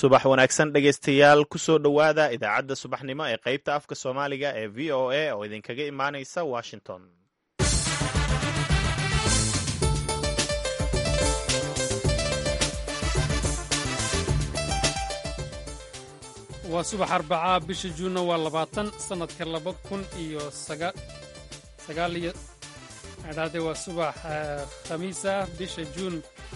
subax wanaagsan dhegaystayaal kusoo dhowaada idaacadda subaxnimo ee qaybta afka soomaaliga ee v o a oo idinkaga imaanaysa washington waa subax arbacaa bisha juunna waa labaatan sannadka laba kun iyo sagaal iyo adhaade waa subax khamiisa bisha juun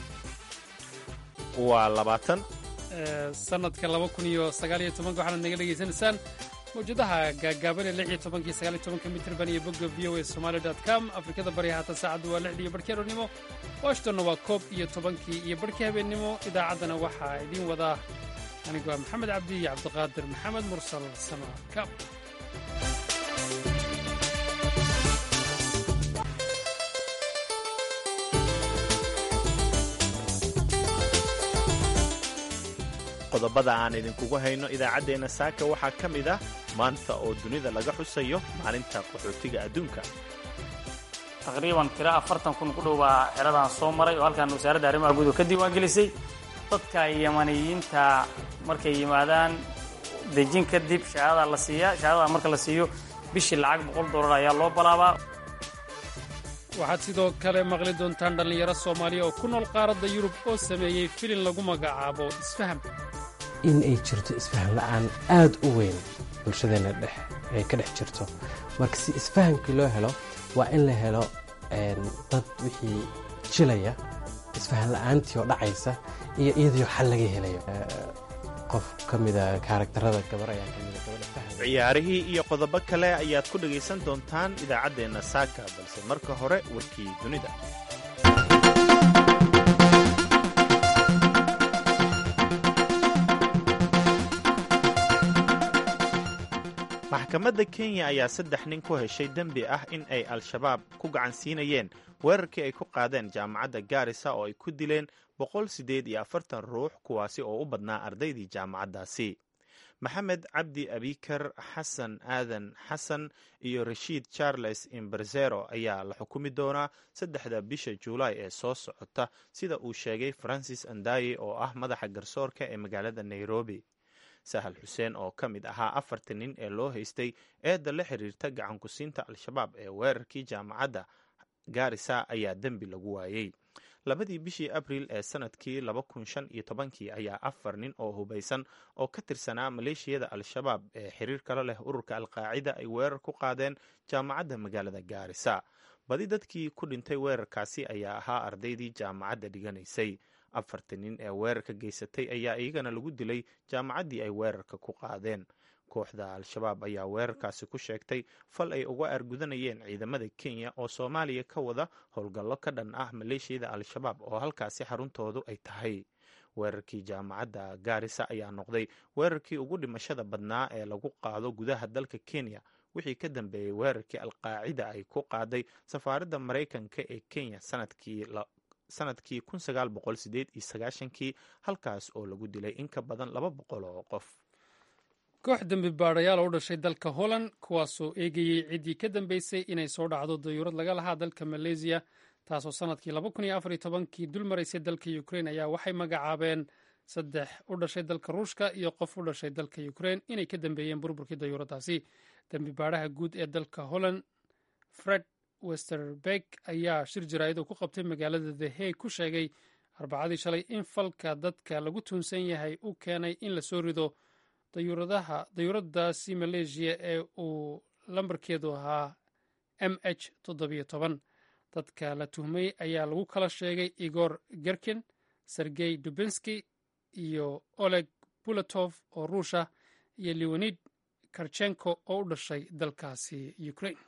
waa labaatan sannadka laba kun iyo sagaal iyo tobanka waxaanad naga dhegaysanaysaan mawjadaha gaagaaban ee lix iyo tobanka iyo sagaal iyo tobanka mitirban iyo bogga v o a somali dot com afrikada bari haatan saacaddu waa lixdii iyo barhkii aroornimo washingtonna waa koob iyo tobankii iyo barhkii habeennimo idaacaddana waxaa idiin wadaa anigu waa maxamed cabdi iyo cabdiqaadir maxamed mursal samakaab qodobada aan idinkugu hayno idaacaddeenna saaka waxaa ka mid ah maanta oo dunida laga xusayo maalinta qaxootiga adduunka taqriiban tiro afartan kun ku dhow baa xeradan soo maray oo halkan wasaaradda arrimaha guud oo ka diiwaan gelisay dadka yamaniyiinta markay yimaadaan dejin kadib shahaadada la siiyaa shahaadada marka la siiyo bishii lacag boqol dollar ayaa loo balaabaa waxaad sidoo kale maqli doontaan dhallinyaro soomaaliya oo ku nool qaaradda yurub oo sameeyey filin lagu magacaabo isfaham in ay jirto isfaham la'aan aad u weyn bulshadeenna dhex ay ka dhex jirto marka si isfahamkii loo helo waa in la helo dad wixii jilaya isfahan la'aantii oo dhacaysa iyo iyadiio xal laga helayo qof ka mida kaaragtarada gabar ayaa ka mida gabadha faham ciyaarihii iyo qodobo kale ayaad ku dhegaysan doontaan idaacaddeenna saaka balse marka hore warkii dunida maxkamadda kenya ayaa saddex nin ku heshay dembi ah in ay al-shabaab ku gacan siinayeen weerarkii ay ku qaadeen jaamacadda gaarisa oo ay ku dileen boqol siddeed iyo afartan ruux kuwaasi oo u badnaa ardaydii jaamacaddaasi maxamed cabdi abikar xasan aadan xasan iyo rashiid charles imberzero ayaa la xukumi doonaa saddexda bisha juulaay ee soo socota sida uu sheegay francis andaye oo ah madaxa garsoorka ee magaalada nairobi sahal xuseen oo ka mid ahaa afartan nin ee loo haystay eedda la xiriirta gacan ku-siinta al-shabaab ee weerarkii jaamacadda gaarisa ayaa dembi lagu waayey labadii bishii abriil ee sanadkii laba kun shan iyo tobankii ayaa afar nin oo hubaysan oo ka tirsanaa maleeshiyada al-shabaab ee xiriir kala leh ururka alqaacida ay weerar ku qaadeen jaamacadda magaalada gaarisa badi dadkii ku dhintay weerarkaasi ayaa ahaa ardaydii jaamacadda dhiganaysay afartan nin ee weerarka geysatay ayaa iyagana lagu dilay jaamacaddii ay weerarka ku qaadeen kooxda al-shabaab ayaa weerarkaasi ku sheegtay fal ay uga argudanayeen ciidamada kenya oo soomaaliya ka wada howlgallo ka dhan ah maleeshiyada al-shabaab oo halkaasi xaruntoodu ay tahay weerarkii jaamacadda gaarisa ayaa noqday weerarkii ugu dhimashada badnaa ee lagu qaado gudaha dalka kenya wixii ka dambeeyey weerarkii alqaacida ay ku qaaday safaaradda maraykanka ee kenya sanadkii sanadkii kun sagaal boqol sideed iyo sagaashankii halkaas oo lagu dilay in ka badan laba boqol oo qof koox dembi baadhayaal oo u dhashay dalka holland kuwaasoo eegayey ciddii ka dambeysay inay soo dhacdo dayuurad laga lahaa dalka maleysiya taasoo sannadkii laba kun iyo afar iyo tobankii dul maraysay dalka ukrein ayaa waxay magacaabeen saddex u dhashay dalka ruushka iyo qof u dhashay dalka ukrein inay ka dambeeyeen burburkii dayuuraddaasi dembi baadhaha guud ee dalka holland fred westerberg ayaa shir jaraa'id oo ku qabtay magaalada the hay ku sheegay arbacadii shalay in falka dadka lagu tuunsan yahay u keenay in lasoo rido dayuuradaasi maleeshiya ee uu lambarkeedu ahaa m h toddobiyo toban dadka la tuhmay ayaa lagu kala sheegay igor gerkin sergey dubinski iyo oleg bulatov oo ruusha iyo leonid karchenko oo u dhashay dalkaasi ukraine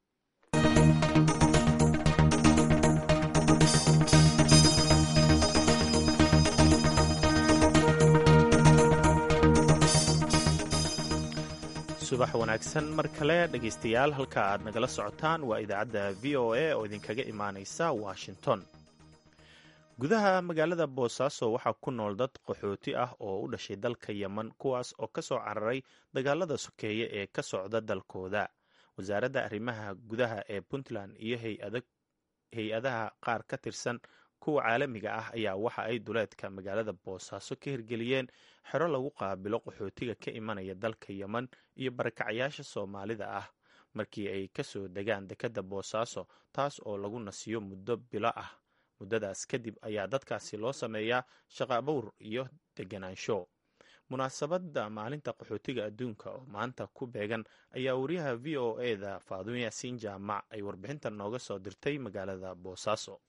subax wanaagsan mar kale dhegaystayaal halka aad nagala socotaan waa idaacadda v o a oo idinkaga imaanaysa washington gudaha magaalada boosaaso waxaa ku nool dad qaxooti ah oo u dhashay dalka yemen kuwaas oo ka soo cararay dagaalada sokeeye ee ka socda dalkooda wasaaradda arrimaha gudaha ee puntland iyo hay-adaha qaar ka tirsan kuwa caalamiga ah ayaa waxa ay duleedka magaalada boosaaso ka hirgeliyeen xero lagu qaabilo qaxootiga ka imanaya dalka yeman iyo barakacyaasha soomaalida ah markii ay kasoo degaan dekadda boosaaso taas oo lagu nasiyo muddo bilo ah muddadaas kadib ayaa dadkaasi loo sameeyaa shaqabowr iyo deganaansho munaasabadda maalinta qaxootiga adduunka oo maanta ku beegan ayaa wariyaha v o e da faadumo yaasiin jaamac ay warbixintan nooga soo dirtay magaalada boosaaso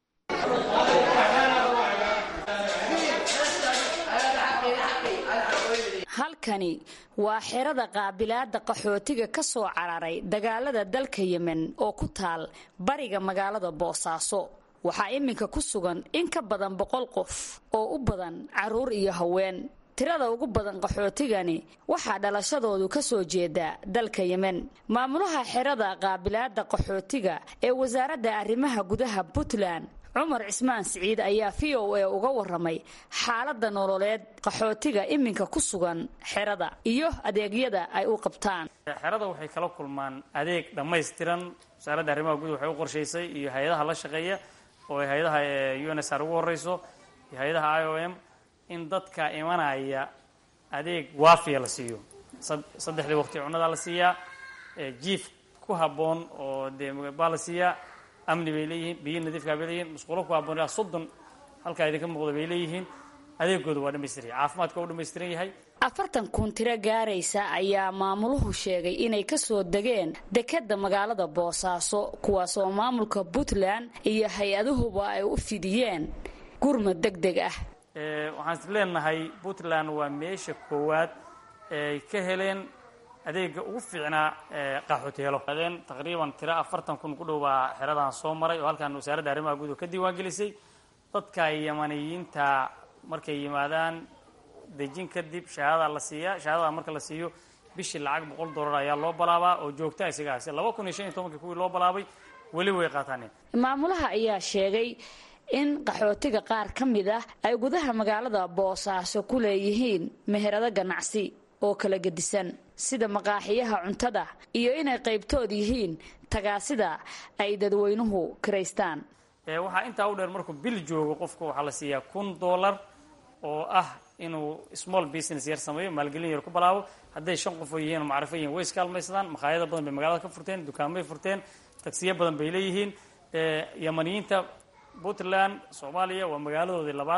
halkani waa xerada qaabilaada qaxootiga ka soo cararay dagaalada dalka yemen oo ku taal bariga magaalada boosaaso waxaa iminka ku sugan in ka badan boqol qof oo u badan caruur iyo haween tirada ugu badan qaxootigani waxaa dhalashadoodu ka soo jeeda dalka yemen maamulaha xerada qaabilaada qaxootiga ee wasaaradda arrimaha gudaha puntland cumar cismaan siciid ayaa v o a uga waramay xaaladda nololeed qaxootiga iminka ku sugan xerada iyo adeegyada ay u qabtaan xerada waxay kala kulmaan adeeg dhammaystiran wasaaradda arrimaha gudaha waxay u qorshaysay iyo hay-adaha la shaqeeya oo ay hay-adaha u n s r ugu horeyso iyo hay-adaha i o m in dadka imanaya adeeg waafiya la siiyo saddexdii waqti cunadaa la siiyaa jiif ku habboon oo dee baa la siiyaa amni bay leeyihiin biyo nadiifkaa bay leeyihin musqulo ku habboon ilaa soddon halkaa idinka muuqda bay leeyihiin adeegooda waa dhamaystiran yahay caafimaadka waa u dhamaystiran yahay afartan kun tiro gaaraysa ayaa maamuluhu sheegay inay ka soo degeen dekedda magaalada boosaaso kuwaasoo maamulka puntland iyo hay-aduhuba ay u fidiyeen gurmad deg deg ah waxaan is leenahay puntland waa meesha koowaad ay ka heleen adeega ugu fiicnaa qaxooteelo adeen taqriiban tiro afartan kun ku dhow baa xeradan soo maray oo halkaan wasaaradda arrimaha gudaha ka diiwaan gelisay dadka yamaniyiinta markay yimaadaan dejin kadib shahaadadaa la siiyaa shahaadada marka la siiyo bishii lacag boqol dollar ayaa loo balaabaa oo joogta isagaasi laba kun iyo shan iyo tobankii kuwii loo balaabay weli way qaataaneen maamulaha ayaa sheegay in qaxootiga qaar ka mid ah ay gudaha magaalada boosaaso ku leeyihiin meherado ganacsi oo kala gedisan sida maqaaxiyaha cuntada iyo inay qaybtood yihiin tagaasida ay dadweynuhu kiraystaan waxaa intaa u dheer markuu bil joogo qofka waxaa la siiyaa kun dollar oo ah inuu small business yar sameeyo maalgelin yar ku balaabo hadday shan qof oo yihiin oo macrifo yihin way iskaalmaysadaan makhaayado badan bay magaalada ka furteen dukaamay furteen tagsiyo badan bay leeyihiin yamaniyiinta puntland soomaaliya waa magaaladoodii labaad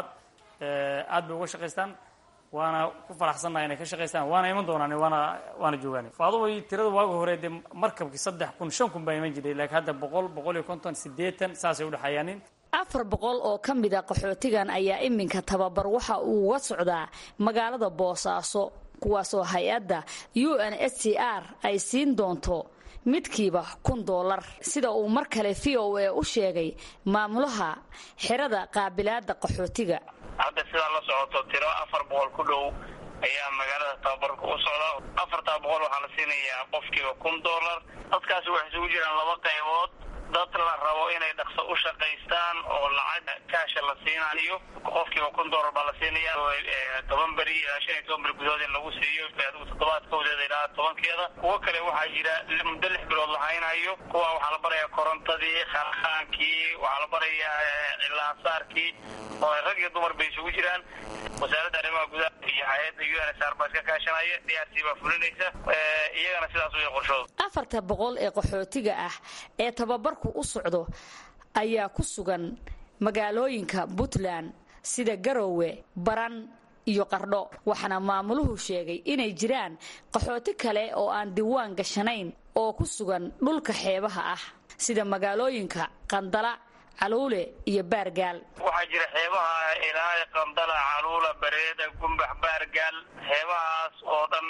aad bay uga shaqaystaan waana ku faraxsannaha inay ka shaqaystaan waana iman doonaan waana waana joogaan faaduway tirada waaga hore dee markabkii saddex kun shan kun baa iman jiray laakiin hadda boqol boqol iyo konton siddeetan saasay udhexeeyaanin afar boqol oo ka mid a qaxootigan ayaa iminka tababar waxa uu uga socdaa magaalada boosaaso kuwaasoo hay-adda u n s c r ay siin doonto midkiiba kun doolar sida uu mar kale v o a u sheegay maamulaha xerada qaabilaada qaxootiga hadda sidaa la socoto tiro afar boqol ku dhow ayaa magaalada tababarka u socda afartaa boqol waxaa la siinayaa qofkiiba kun dollar dadkaasi waxay isugu jiraan laba qaybood dad la rabo inay dhaqso u shaqaystaan oo lacag kaasha la siinayo qofkiiba kun dollar baa la siinaya toban beri ilaa shan iyo toban beri gudahood in lagu siiyo adigu toddobaadkoodeeda ilaa tobankeeda kuwo kale waxaa jira muddo lix bilood la haynayo kuwa waxaa la barayaa korontadii kharkhaankii waxaa la barayaa cilaansaarkii oo rag iyo dumar bay isugu jiraan wasaaradda arrimaha gudaha iyo hay-adda u n s r baa iska kaashanaya d r c baa fulinaysa iyagana sidaas way qorshooda afarta boqol ee qaxootiga ah ee tababarku u socdo ayaa ku sugan magaalooyinka puntland sida garowe baran iyo qardho waxaana maamuluhu sheegay inay jiraan qaxooti kale oo aan diiwaan gashanayn oo ku sugan dhulka xeebaha ah sida magaalooyinka qandala caluule iyo baargaal waxaa jira xeebaha ilaa qandala caluula bareeda gumbax baargaal xeebahaas oo dhan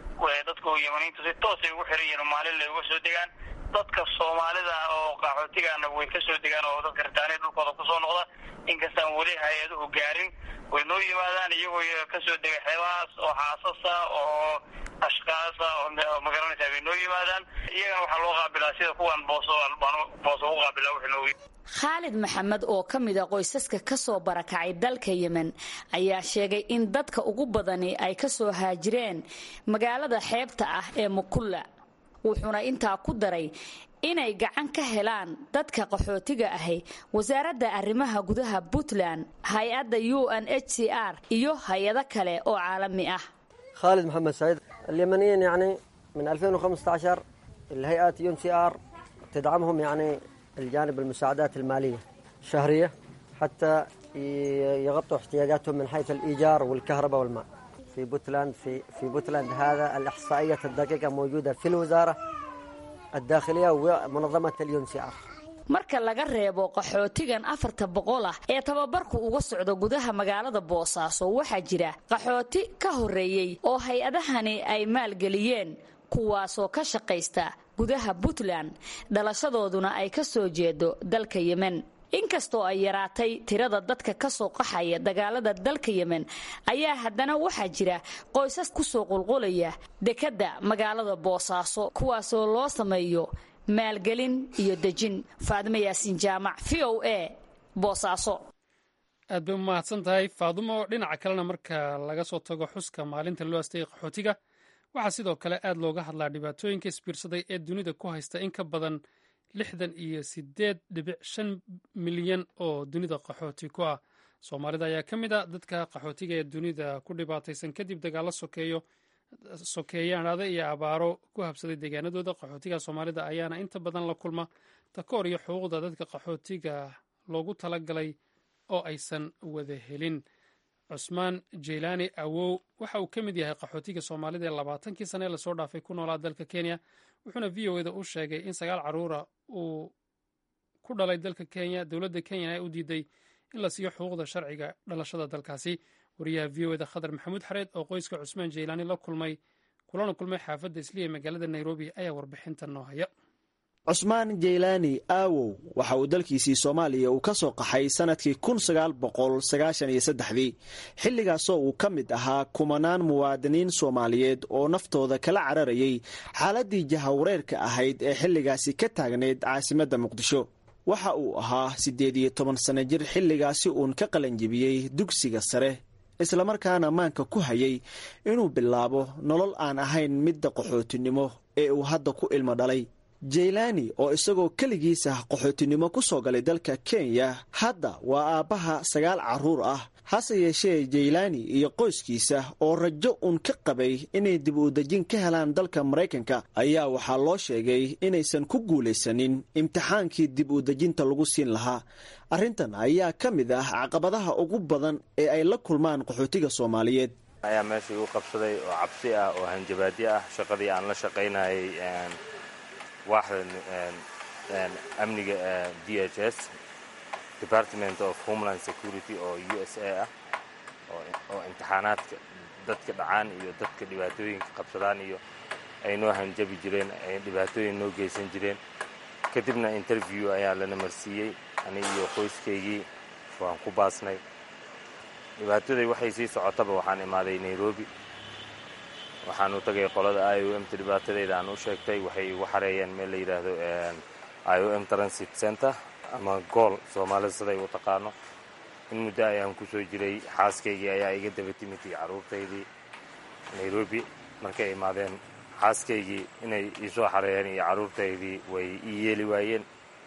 dadku yamaniintu si toosay ugu xiran yihiin maalin lay uga soo degaan dadka soomaalida oo qaxootigaana way ka soo degaan oo dadka ritaaniya dhulkooda kusoo noqda inkastaan weli hay-aduhu gaarin way noo yimaadaan iyagoo ka soo dega xeebahaas oo xaasasa oo ashkaasa oo magaranaysaa bay noo yimaadaan iyagana waxaa loo qaabilaa sida kuwan booso booso ugu qaabilaa wuxuu noogu khaalid maxamed oo ka mid a qoysaska ka soo barakacay dalka yemen ayaa sheegay in dadka ugu badani ay ka soo haajireen magaalada xeebta ah ee mukulla wuxuuna intaa ku daray inay gacan ka helaan dadka qaxootiga ahi wasaaradda arrimaha gudaha puntland hay-adda u n h c r iyo hay-ado kale oo caalami ah خالد محمد سعيد اليمنيين يعني من 2015 الهيئات يون سي ار تدعمهم يعني الجانب المساعدات المالية الشهرية حتى يغطوا احتياجاتهم من حيث الإيجار والكهرباء والماء في بوتلاند في في بوتلاند هذا الإحصائية الدقيقة موجودة في الوزارة الداخلية ومنظمة اليون سي ار marka laga reebo qaxootigan afarta boqol ah ee tababarku uga socdo gudaha magaalada boosaaso waxaa jira qaxooti ka horreeyey oo hay-adahani ay maalgeliyeen kuwaasoo ka shaqaysta gudaha puntland dhalashadooduna ay ka soo jeedo dalka yemen inkastoo ay yaraatay tirada dadka ka soo qaxaya dagaalada dalka yemen ayaa haddana waxaa jira qoysas kusoo qulqulaya dekedda magaalada boosaaso kuwaasoo loo sameeyo maalgelin iyo dejin faadimo yaasiin jaamac v o a boosaaso aad bay u mahadsan tahay faadumo dhinaca kalena marka laga soo tago xuska maalinta loo astayay qaxootiga waxaa sidoo kale aad looga hadlaa dhibaatooyinka isbiirsaday ee dunida ku haysta in ka badan lixdan iyo sideed dhibic shan milyan oo dunida qaxooti ku ah soomaalida ayaa ka mid a dadka qaxootiga ee dunida ku dhibaataysan kadib dagaalo sokeeyo sokeeyaanada iyo abaaro ku habsaday deegaanadooda qaxootiga soomaalida ayaana inta badan la kulma takoor iyo xuquuqda dadka qaxootiga loogu talagalay oo aysan wada helin cusmaan jeylaani awow waxa uu ka mid yahay qaxootiga soomaalida ee labaatankii sane ee lasoo dhaafay ku noolaa dalka kenya wuxuuna v o eda u sheegay in sagaal caruura uu ku dhalay dalka kenya dowladda kenyana ay u diiday in la siiyo xuquuqda sharciga dhalashada dalkaasi wariyaha v o eda khadar maxamuud xareed oo qoyska cusmaan jeylaani la kulmay kulana kulmay xaafadda isliya ee magaalada nairobi ayaa warbixinta noo haya cusmaan jeylaani aawow waxa uu dalkiisii soomaaliya uu ka soo qaxay sannadkii kun sagaal boqol sagaashan iyo saddexdii xilligaasoo uu ka mid ahaa kumanaan muwaadiniin soomaaliyeed oo naftooda kala cararayay xaaladdii jahawareerka ahayd ee xilligaasi ka taagnayd caasimadda muqdisho waxa uu ahaa siddeed iyo toban sanno jir xilligaasi uun ka qalanjibiyey dugsiga sare islamarkaana maanka ku hayay inuu bilaabo nolol aan ahayn midda qaxootinimo ee uu hadda ku ilmo dhalay jeylaani oo isagoo keligiisa qaxootinimo ku soo galay dalka kenya hadda waa aabbaha sagaal carruur ah hase yeeshee jeylaani iyo qoyskiisa oo rajo uun ka qabay inay dib u dejin ka helaan dalka maraykanka ayaa waxaa loo sheegay inaysan ku guulaysanin imtixaankii dib u dejinta lagu siin lahaa arrintan ayaa ka mid ah caqabadaha ugu badan ee ay la kulmaan qaxootiga soomaaliyeed ayaa meesha igu qabsaday oo cabsi ah oo hanjabaadyo ah shaqadii aan la shaqaynayay waaxda amniga d h s department of homeland security oo u s a ah oo imtixaanaadka dadka dhacaan iyo dadka dhibaatooyinka qabsadaan iyo ay noo hanjabi jireen ay dhibaatooyin noo geysan jireen kadibna interview ayaa lana marsiiyey ani iyo qoyskaygii waan ku baasnay dhibaataday waxay sii socotaba waxaan imaaday nairobi waxaan u tagay qolada i o m ta dhibaatadeyda aan u sheegtay waxay igu xareeyeen meel la yidhaahdo i o m transit center ama gool soomaalida siday u taqaano in muddo ayaan ku soo jiray xaaskaygii ayaa iga daba timid iyo carruurtaydii nairobi markay imaadeen xaaskaygii inay iisoo xareeyeen iyo carruurtaydii way ii yeeli waayeen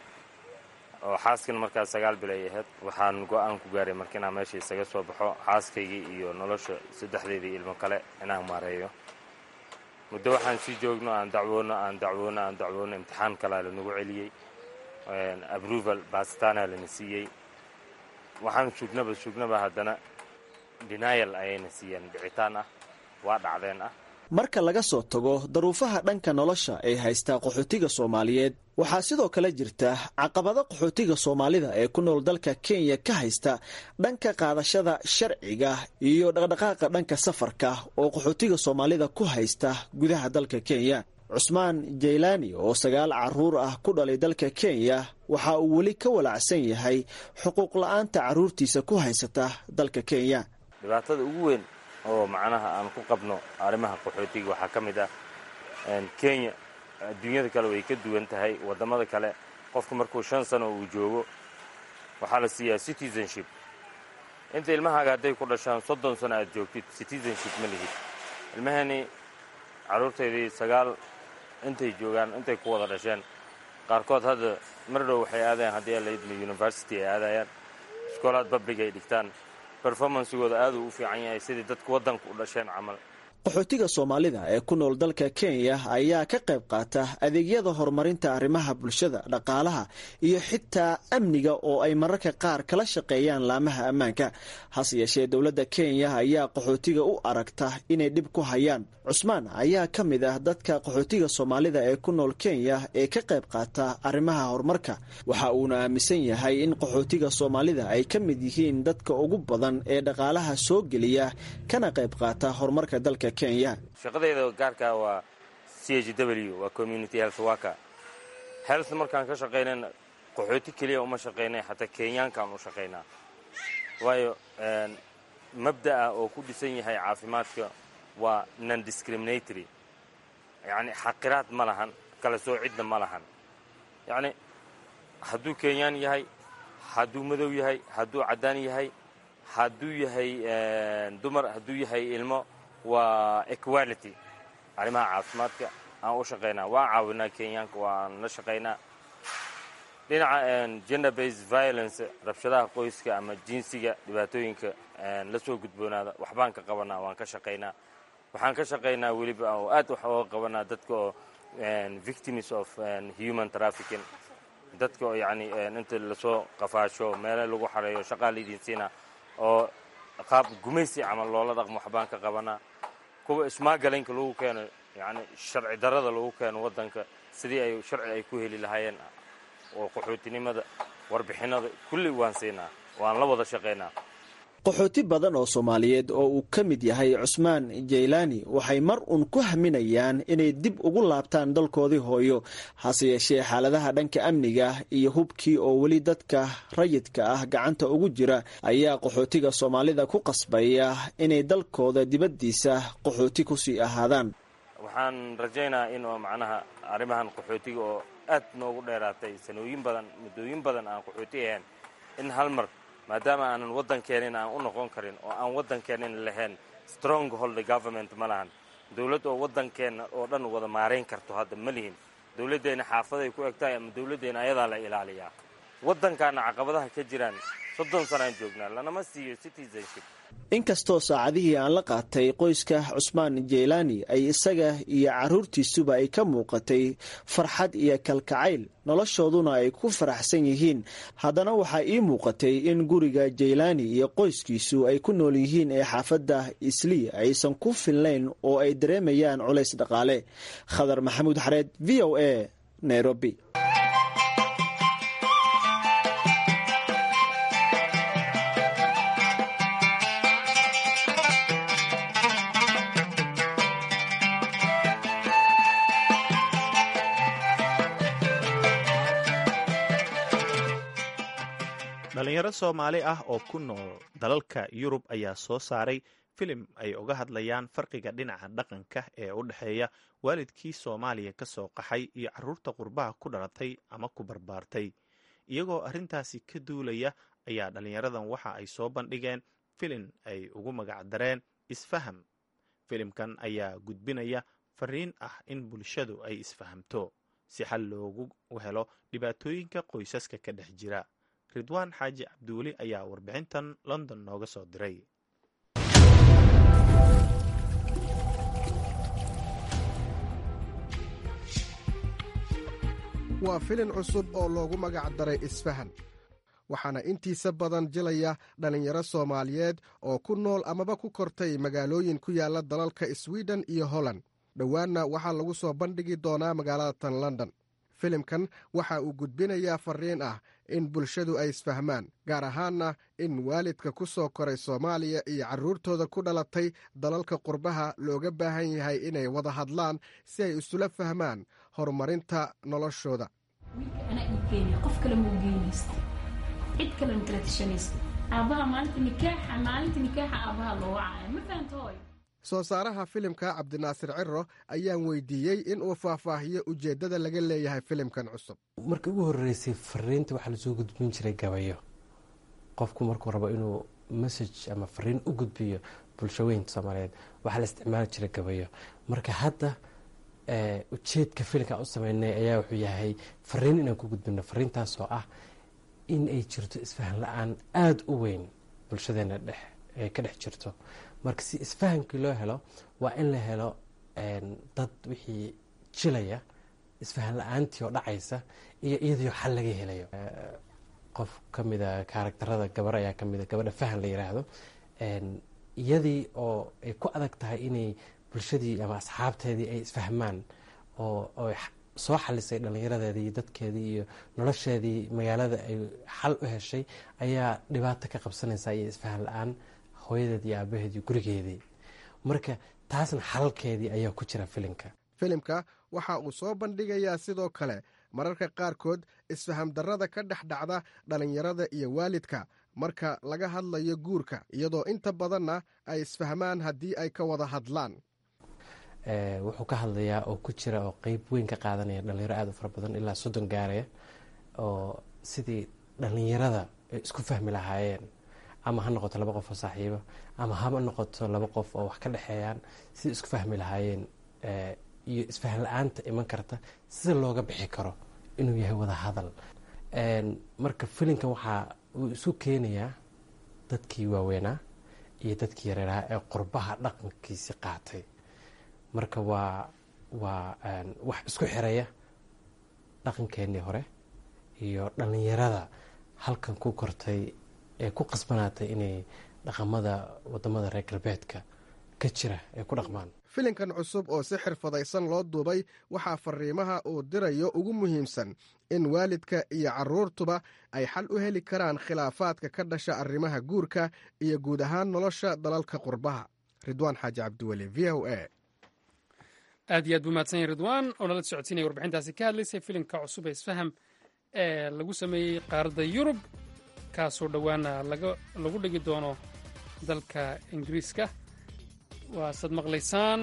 oo xaaskan markaas sagaal bil ay ahayd waxaan go-aan ku gaaray marka inaan meesha isaga soo baxo xaaskaygii iyo nolosha saddexdeedii ilmo kale inaan maareeyo muddo waxaan sii joogno aan dacwoono aan dacwoono aan dacwoono imtixaan kalaa lanagu celiyey approval baasitaana lana siiyey waxaan sugnaba sugnaba haddana denial ayayna siiyeen dhicitaan ah waa dhacdeen ah marka laga soo tago daruufaha dhanka nolosha ee haysta qaxootiga soomaaliyeed waxaa sidoo kale jirta caqabado qaxootiga soomaalida ee ku nool dalka kenya ka haysta dhanka qaadashada sharciga iyo dhaqdhaqaaqa dhanka safarka oo qaxootiga soomaalida ku haysta gudaha dalka kenya cusmaan jeylaani oo sagaal carruur ah ku dhalay dalka kenya waxa uu weli ka walacsan yahay xuquuq la-aanta carruurtiisa ku haysata dalka kenya dhibaatada ugu weyn oo macnaha aan ku qabno arrimaha qaxootiga waxaa ka mid ah kenya adduunyada kale way ka duwan tahay waddamada kale qofku markuu shan sano uu joogo waxaa la siiyaa citizenship inta ilmahaaga hadday ku dhashaan soddon sano aad joogtid citizenship ma lihid ilmahani carruurtaydii sagaal intay joogaan intay ku wada dhasheen qaarkood hadda mar dhow waxay aadayaan haddii laydmi university ay aadayaan iskoolaad bablig ay dhigtaan performancegooda aaduu u fiican yahay sidii dadku waddanka u dhasheen camal qaxootiga soomaalida ee ku nool dalka kenya ayaa ka qayb qaata adeegyada horumarinta arrimaha bulshada dhaqaalaha iyo xitaa amniga oo ay mararka qaar kala shaqeeyaan laamaha ammaanka hase yeeshee dowladda kenya ayaa qaxootiga u aragta inay dhib ku hayaan cusmaan ayaa ka mid ah dadka qaxootiga soomaalida ee ku nool kenya ee ka qayb qaata arrimaha horumarka waxa uuna aaminsan yahay in qaxootiga soomaalida ay ka mid yihiin dadka ugu badan ee dhaqaalaha soo geliya kana qayb qaata horumarka dalka shaqadayda gaarka waa c h w waa community health worker health markaan ka shaqaynan qaxooti keliya uma shaqaynay xataa kenyaankaan u shaqaynaa waayo mabda'a oo ku dhisan yahay caafimaadka waa non discriminatory yacni xaqiraad ma lahan kala soocidna ma lahan yacni hadduu kenyaan yahay hadduu madow yahay hadduu caddaan yahay hadduu yahay dumar hadduu yahay ilmo waa equality arrimaha caafimaadka aan u shaqaynaa waan caawinaa kenyaanka waan la shaqaynaa dhinaca gender based violence rabshadaha qoyska ama jinsiga dhibaatooyinka la soo gudboonaada waxbaan ka qabanaa waan ka shaqaynaa waxaan ka shaqaynaa weliba oo aad wax ooga qabanaa dadka oo victims of human trafficking dadka oo yacni inta lasoo qafaasho meele lagu xareeyo shaqaa laydin siina oo qaab gumaysi camal loola dhaqmo waxbaan ka qabanaa kuwa ismaagalaynka lagu keeno yacni sharci darrada lagu keeno waddanka sidii ay sharci ay ku heli lahaayeen oo qaxootinimada warbixinada kulli waan siinaa waan la wada shaqaynaa qaxooti badan oo soomaaliyeed oo uu ka mid yahay cusmaan jaylaani waxay mar uun ku haminayaan inay dib ugu laabtaan dalkoodii hooyo hase yeeshee xaaladaha dhanka amniga iyo hubkii oo weli dadka rayidka ah gacanta ugu jira ayaa qaxootiga soomaalida ku qasbaya inay dalkooda dibaddiisa qaxooti kusii ahaadaan waxaan rajaynaa in oo macnaha arrimahan qaxootiga oo aad noogu dheeraatay sanooyin badan muddooyin badan aan qaxooti ahayn in hal mar maadaama aanan waddankeenin aan u noqon karin oo aan waddankeenin lahayn strong holder government ma lahan dowladd oo waddankeenna oo dhan wada maarayn karto hadda ma lihin dowladdeenna xaafaday ku eg tahay ama dowladdeenna ayadaa la ilaaliyaa waddankaana caqabadaha ka jiraan soddon sanaan joognaa lanama siiyo citizenship inkastoo saacadihii aan la qaatay qoyska cusmaan jeylaani ay isaga iyo carruurtiisuba ay ka muuqatay farxad iyo kalkacayl noloshooduna ay ku faraxsan yihiin haddana waxaa ii muuqatay in guriga jeylaani iyo qoyskiisu ay ku nool yihiin ee xaafadda islii aysan ku filnayn oo ay dareemayaan culays dhaqaale khadar maxamuud xareed v o a nairobi dhalinyaro soomaali ah oo ku nool dalalka yurub ayaa soo saaray filim ay uga hadlayaan farqiga dhinaca dhaqanka ee u dhexeeya waalidkii soomaaliya ka soo qaxay iyo carruurta qurbaha ku dhalatay ama ku barbaartay iyagoo arrintaasi ka duulaya ayaa dhalinyaradan waxa ay soo bandhigeen filin ay ugu magacdareen isfaham filimkan ayaa gudbinaya fariin ah in bulshadu ay isfahamto si xal loogu helo dhibaatooyinka qoysaska ka dhex jira ridwaan xaaji cabdiweli ayaa warbixintan london nooga soo diray waa filin cusub oo loogu magac daray isfahan waxaana intiisa badan jilaya dhallinyaro soomaaliyeed oo ku nool amaba ku kortay magaalooyin ku yaalla dalalka swiden iyo holland dhowaanna waxaa lagu soo bandhigi doonaa magaalada tan london filimkan waxa uu gudbinayaa fariin ah in bulshadu ay isfahmaan gaar ahaanna in waalidka ku soo koray soomaaliya iyo carruurtooda ku dhalatay dalalka qurbaha looga baahan yahay inay wada hadlaan si ay isula fahmaan horumarinta noloshooda soo saaraha filimka cabdinaasir ciro ayaan weydiiyey in uu faahfaahiyo ujeeddada laga leeyahay filimkan cusub markii ugu horreysay fariinta waxaa lasoo gudbin jiray gabayo qofku markuu rabo inuu message ama fariin u gudbiyo bulshaweynta soomaaliyeed waxaa la isticmaali jiray gabayo marka hadda ujeedka filimka u sameynay ayaa wuxuu yahay fariin inaan ku gudbino fariintaasoo ah in ay jirto isfahan la-aan aada u weyn bulshadeena dhex ay ka dhex jirto marka si isfahamkii loo helo waa in la helo dad wixii jilaya isfahan la-aantii oo dhacaysa iyo iyadoo xal laga helayo qof ka mida kaaragtarada gabar ayaa ka mida gabadha fahan la yiraahdo iyadii oo ay ku adag tahay inay bulshadii ama asxaabteedii ay isfahmaan oo soo xalisay dhallinyaradeedii iyo dadkeedii iyo nolosheedii magaalada ay xal u heshay ayaa dhibaato ka qabsanaysa iyo isfahan la-aan hooyadeed iyo aabaheed iyo gurigeedii marka taasna xalalkeedii ayaa ku jira filimka filimka waxa uu soo bandhigayaa sidoo kale mararka qaarkood isfaham darrada ka dhex dhacda dhallinyarada iyo waalidka marka laga hadlayo guurka iyadoo inta badanna ay isfahmaan haddii ay ka wada hadlaan wuxuu ka hadlayaa oo ku jira oo qeyb weyn ka qaadanaya dhalinyaro aada u fara badan ilaa soddon gaaraya oo sidii dhallinyarada ay isku fahmi lahaayeen ama ha noqoto laba qof oo saaxiiba ama hama noqoto laba qof oo wax ka dhexeeyaan sidai isku fahmi lahaayeen iyo isfahan la-aanta iman karta sida looga bixi karo inuu yahay wada hadal marka filimkan waxaa uu isu keenayaa dadkii waaweynaa iyo dadkii yareeraha ee qurbaha dhaqankiisi qaatay marka waa waa wax isku xiraya dhaqankeenii hore iyo dhallinyarada halkan ku kortay ee ku qasbanaatay inay dhaqamada wadamada reer galbeedka ka jira ay ku dhaqmaan filimkan cusub oo si xirfadaysan loo duubay waxaa fariimaha uu dirayo ugu muhiimsan in waalidka iyo carruurtuba ay xal u heli karaan khilaafaadka ka dhasha arrimaha guurka iyo guud ahaan nolosha dalalka qurbaha ridwaan xaaji cabdiweli v o a aad iyo aad buu mahadsan yahy ridwaan oo nala socodsiinaya warbixintaasi ka hadlaysay filimka cusub ee isfaham ee lagu sameeyey qaaradda yurub kaasoo dhowaana lagu dhigi doono dalka ingiriiska waasaad maqlaysaan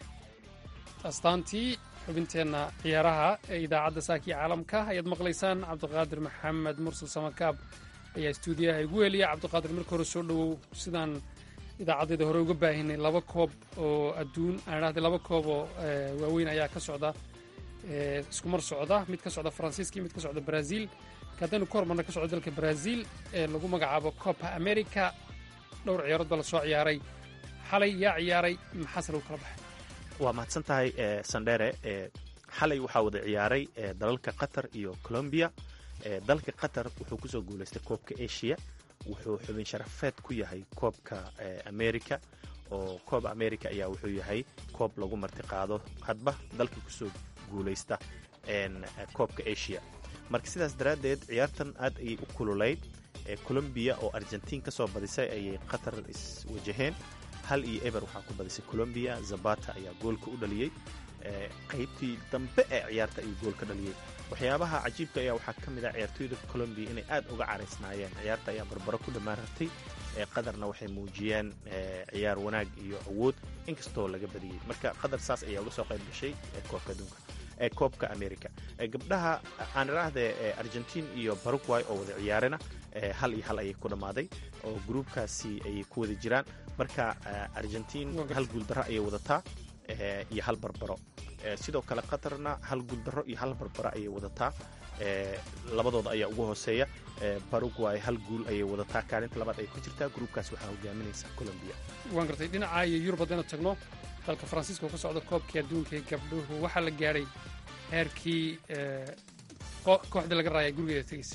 astaantii xubinteenna ciyaaraha ee idaacadda saakiya caalamka ayaad maqlaysaan cabdiqaadir maxamed mursal samakaab ayaa istuudiyaha igu heliya cabdiqaadir marka hore soo dhowow sidaan idaacaddeeda hore uga baahinay laba koob oo adduun aan dhahday laba koob oo waaweyn ayaa ka socda isku mar socda mid ka socda faransiiska iyo mid ka socda brazil haddaynu ka hormarna ka socda dalka brazil ee lagu magacaabo copa america dhowr ciyaarood baa la soo ciyaaray xalay yaa ciyaaray maxaase lagu kala baxay waa mahadsan tahay sandhere xalay waxaa wada ciyaaray dalalka qatar iyo colombiya dalka qatar wuxuu kusoo guulaystay koobka asia wuxuu xubin sharafeed ku yahay koobka america oo koob america ayaa wuxuu yahay koob lagu martiqaado hadba dalka kusoo guulaysta koobka asia marka sidaas daraaddeed ciyaartan aad ayay u kululayd colombiya oo argentiin ka soo badisay ayay qatar iswajaheen hal iyo eber waxaa ku badisay colombiya zabata ayaa goolka u dhaliyey qaybtii dambe ee ciyaarta ayuu gool ka dhaliyey waxyaabaha cajiibka ayaa waxaa ka mid ah ciyaartooyda colombiya inay aad uga caraysnaayeen ciyaarta ayaa barbaro ku dhammaan ratay qatarna waxay muujiyeen ciyaar wanaag iyo awood inkastoo laga badiyey marka qatar saas ayaa uga soo qayb gashay koobka adduunka ee koobka america gabdhaha aan idhaahde argentiin iyo baruguay oo wada ciyaarena hal iyo hal ayay ku dhammaaday oo gruubkaasi ayay ku wada jiraan marka argentiin hal guuldaro ayay wadataa iyo hal barbaro sidoo kale qatarna hal guuldaro iyo hal barbaro ayay wadataa labadooda ayaa ugu hooseeya baruguay hal guul ayay wadataa kaalinta labaad ay ku jirtaa gruubkaas waxaa hogaaminaysa colombiya waan gartay dhinaca iyo yurub haddaynu tagno dalka faransiiska oo ka socda koobkii adduunka ee gabdhuhu waxaa la gaadhay heerkii kooxdii laga raaya gurigeeda tegeysa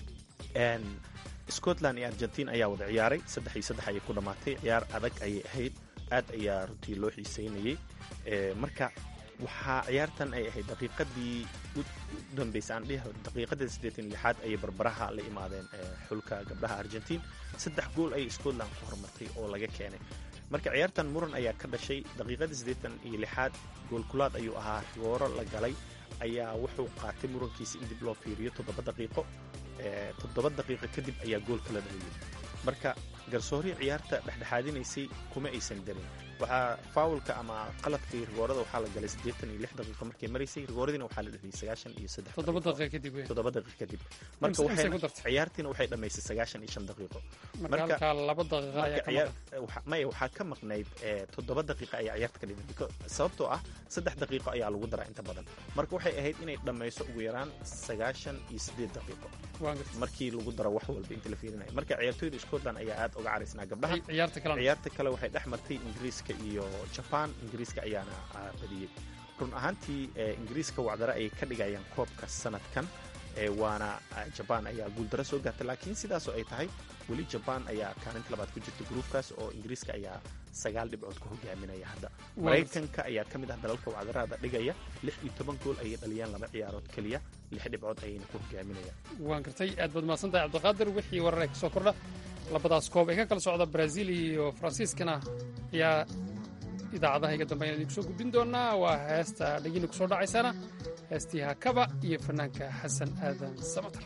scotland iyo argentiin ayaa wada ciyaaray saddex iyo saddex ayay ku dhammaatay ciyaar adag ayay ahayd aad ayaa runtii loo xiiseynayey marka waxaa ciyaartan ay ahayd daqiiqadii u dambaysa aan dhihi daqiiqadii siddeetan lixaad ayay barbaraha la imaadeen xulka gabdhaha argentiin saddex gool ayay scotland ku horumartay oo laga keenay marka ciyaartan muran ayaa ka dhashay daqiiqadii siddeetan iyo lixaad goolkulaad ayuu ahaa rigooro la galay ayaa wuxuu qaatay murankiisa in dib loo fiiriyo toddoba daqiiqo toddoba daqiiqo kadib ayaa goolka la dhaliyey marka garsoorii ciyaarta dhexdhexaadinaysay kuma aysan darin waxaa faawulka ama qaladkii rigoorada waxaa la galay siddeetan iyo lix daqiiqo markay maraysay rigooradina waxaa la dheliyay sagaashan iyo saddex toddoba daqiiqa kadib wey toddoba daqiiq kadib marka Imse- imse waxay ku dartay? ciyaartiina waxay dhammaysay sagaashan iyo shan daqiiqo marka halkaa laba daqiiqa ayaa marka ka ciyaar maqan waxa- maya waxaa ka maqnayd eh, toddoba daqiiqa ayaa ciyaarta ka dhigay Because- sababtoo ah saddex daqiiqo ayaa lagu daraa inta badan marka waxay ahayd inay dhammayso ugu yaraan sagaashan iyo siddeed daqiiqo waan gartay markii lagu daro wax walba inta la fiirinayo marka ciyaartooyda scotland ayaa aad uga caraysnaa gabdhaha Ci- ciyaarta kalena ciyaarta kale waxay dhex martay ingiriiska iyo jaban ingiriiska ayaana ah, badiyey run ahaantii eh, ingiriiska wacdare ayay ka dhigayaan koobka sanadkan eh, waana ah, jaban ayaa guuldaro soo gaartay laakiin sidaasoo ay tahay weli jaban ayaa kaalinta labaad ku jirta gruufkaas oo ingiriiska ayaa sagaal dhibcood ku hogaaminaya hadda Waa maraykanka ayaa ka mid ah dalalka wacdarada dhigaya lix iyo toban gool ayay dhaliyaan laba ciyaarood keliya lix dhibcood ayayna ku hogaaminayaan waan gartay aad baad mahadsantahay cabdiqaadir wixii warar ee kasoo kordha labadaas koob ee ka kala socda brazil iyo faransiiskana ayaa idaacadaha iga dambeyn idinku soo gudbin doonaa waa heesta dhegina kusoo dhacaysana heestii hakaba iyo fanaanka xasan aadan samatar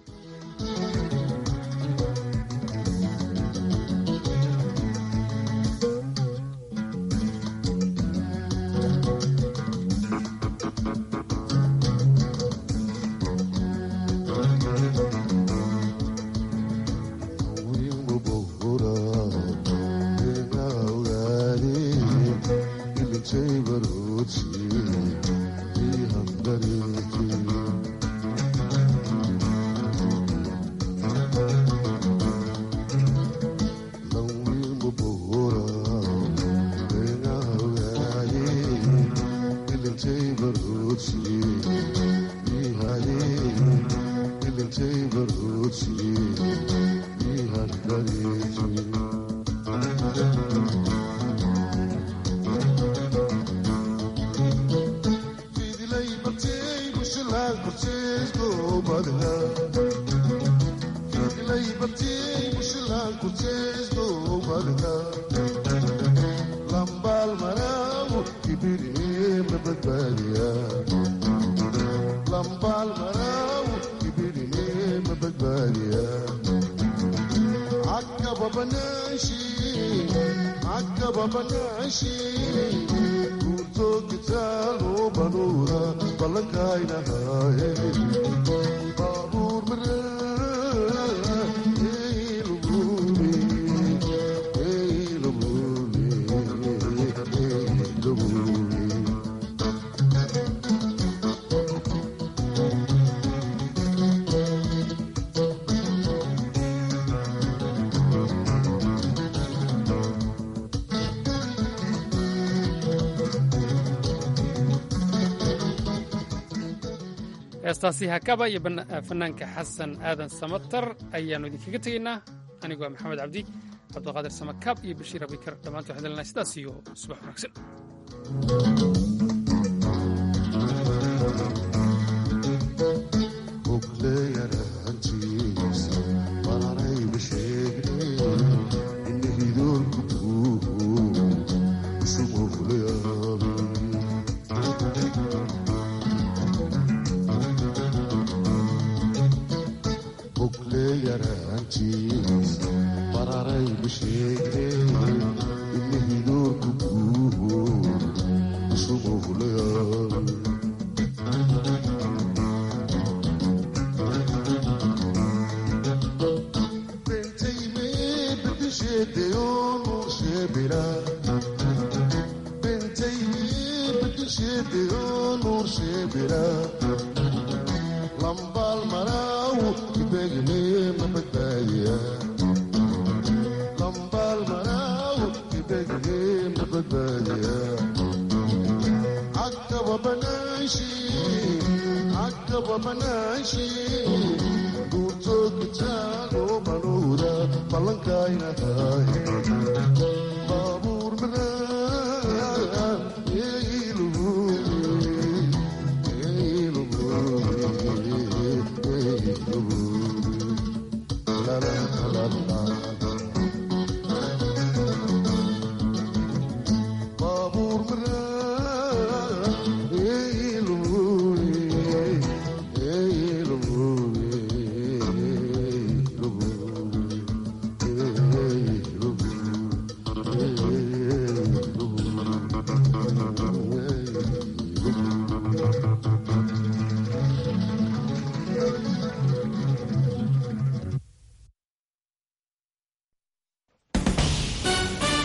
heestaasi hakaba iyo bana- fanaanka xasan aadan samatar ayaannu idinkaga tegaynaa anigu waa maxamed cabdi cabdiqaadir samakaab iyo bashiir abikar dhammaantu waxaan lenahay sidaas iyo subax wanaagsan Duurtood bitaano manuura ballankayna tahay